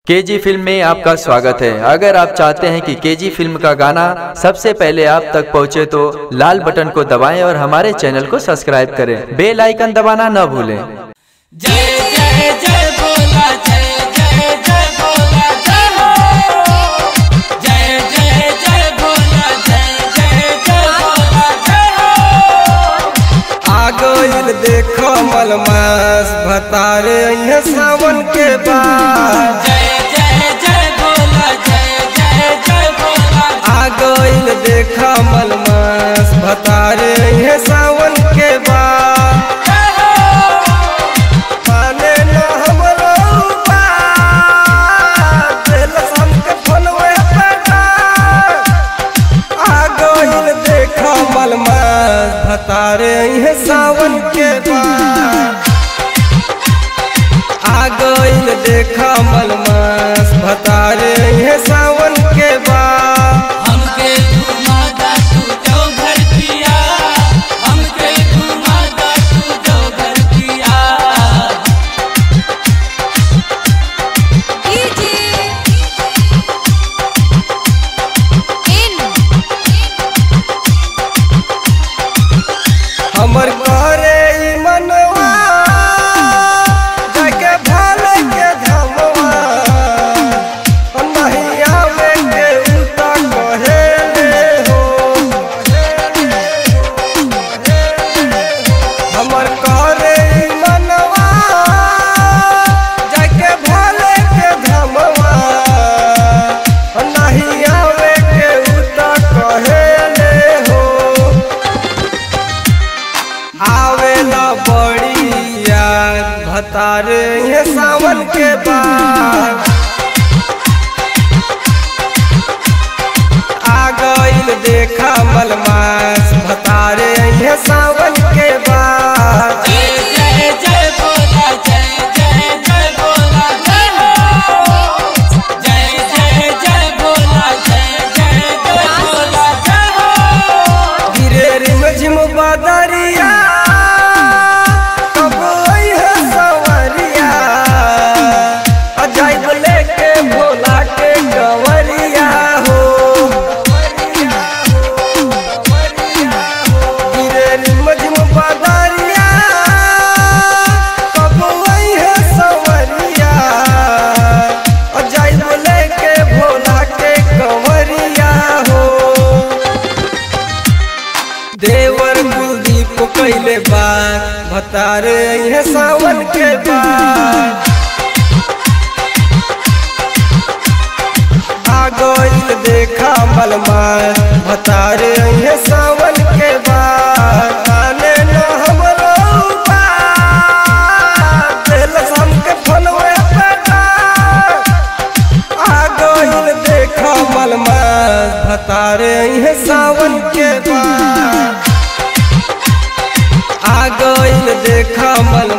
KG film में आपका स्वागत है अगर आप चाहते हैं कि केजी फिल्म का गाना सबसे पहले आप तक पहुंचे तो लाल बटन को दबाएं और हमारे चैनल को सब्सक्राइब करें बेल आइकन दबाना न भूलें जय जय जय बोला जय जय जय बोला जय हो जय जय जय बोला जय जय जय बोला जय हो आ गइल देखो मलमास भतारे अइहे सावन के बाद जय जय जय बोला जय जय जय बोला आ गइल देखो मलमास भतारे अइहे सावन के बाद जय हो माने न हमरो बात, दिल सन के फोनवे पे डाक। आ गइल देखो मलमास भतारे अइहे सावन के बाद आ गइल देखा मलमास भतारे अइहे सावन के बाद हमके घुमा दा तू जो घर पिया हमके घुमा दा तू जो घर पिया हमर करे ई मनवा जगे भाले के धमवा नहीं आवे के उता कहे ले हो हमर करे ई मनवा जगे भाले के धमवा नहीं आवे के उता कहे ले हो आवेला बड़ी याद भतारे ये सावन के बाद आ गइल देखा मलमास भतारे ये सावन के बाद जय जय जय बोला जय जय जय बोला जय हो जय जय जय बोला जय जय जय बोला जय हो गिरे रिम झिम बदरिया कब है सवरिया अजाइब लेके भोला के गवरिया हो गिरे रिम झिम बदरिया कब है सवरिया अजाइब लेके भोला के गवरिया हो देवर कुलदीप कैले बात भतारे अइहे सावन के बाद आ गइल देखा मलमा भतारे अइहे सावन के बाद आने न हमरो बात, दिल सन के फोनवे पे डाक। आ गइल देखा मलमा भतारे अइहे सावन के बाद आ गइल देखा मलमा